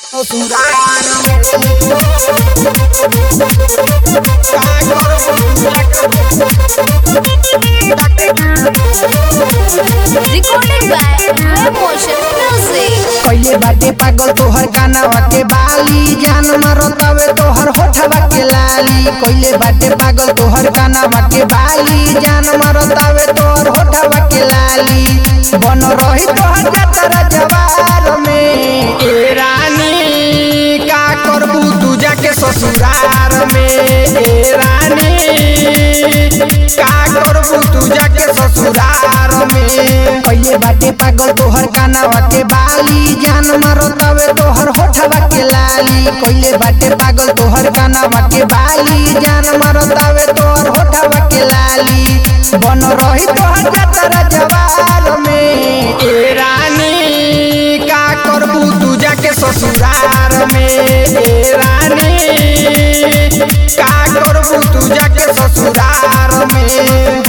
Recorded by Web Motion Music. कइले बाटे पागल तोहर कानवा के बाली जान मरतावे तोहर होठवा के लाली कइले बाटे पागल तोहर कानवा के बाली जान मरतावे तोहर होठवा के लाली बन रही तोहर जतरा जवार में ए रानी का करबू तू जाके ससुरार में ए रानी का करबू तू जाके ससुरार में कइले बाटे पागल तोहर कानवा के बाली जान मरतावे तोहर होठवा के लाली कइले बाटे पागल तोहर कानवा के बाली जान मरतावे तोहर होठवा के लाली बन रही तोहर जतरा जवार में ए रानी का करबू तू जाके ससुरार में ए रानी का करबू तू जाके ससुरार में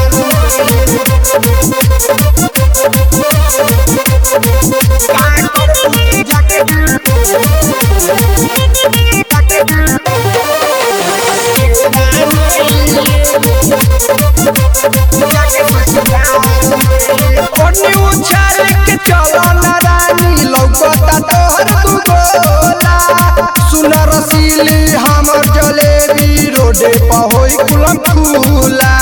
ओढ़नी उछाल के चलो ना रानी लौकता तोहर दुगोला सुन रसीली हमर जलेबी रोडे पर होई कुलम खुला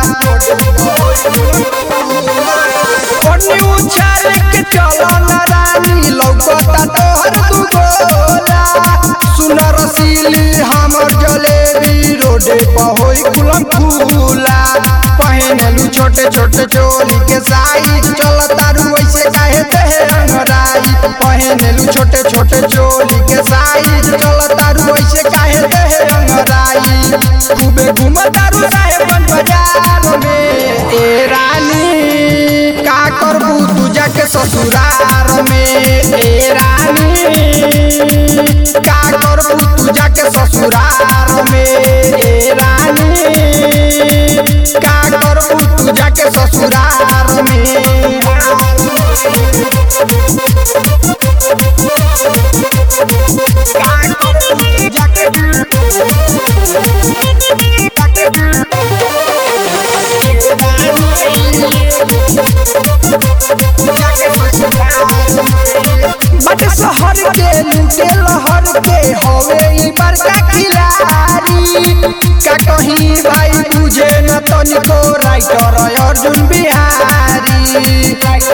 ओढ़नी उछाल के चलो ना रानी लौकता तोहर दुगोला सुन रसीली हमर जलेबी रोडे पर होई कुलम खुला पहनलू छोटे छोटे चोली के साइज चल तारू ऐसे काहे देहे अंगराई पहनलू छोटे छोटे चोली के साइज चल तारू ऐसे काहे देहे अंगराई खूबे घूम तारू साहेबन बाजार में ए रानी का करबू तू जाके ससुरार में ए रानी का करबू तू जाके ससुरार में ए रानी का करबू तू जाके ससुरार में बट शहर के लूटे लहर के हवे ई बड़का खिलाड़ी का कहीं भाई तुझे न तनिको राइटर अर्जुन बिहारी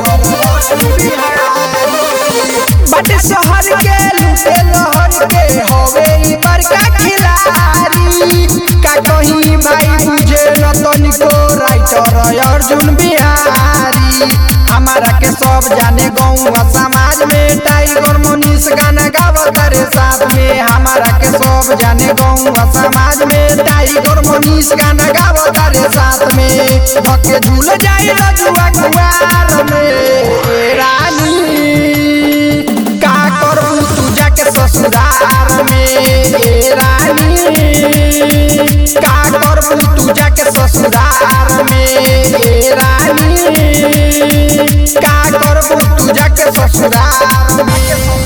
बट शहर के लूटे लहर के हवे ई बड़का खिलाड़ी का कहीं भाई तुझे न तनिको राइटर अर्जुन बिहारी हमारा के सब जाने गाँव समाज में टाइगर मुनीस गाना गावत रे साथ में हमारा के सब जाने गाँव समाज में टाइगर मुनीस गाना गावत रे साथ में धके झूल जाए रजुआ कुआर में ए रानी का करबू तू जाके ससुरार में ए रानी का करबू तू जाके ससुरार में ए रानी का करबू तू जाके ससुरार में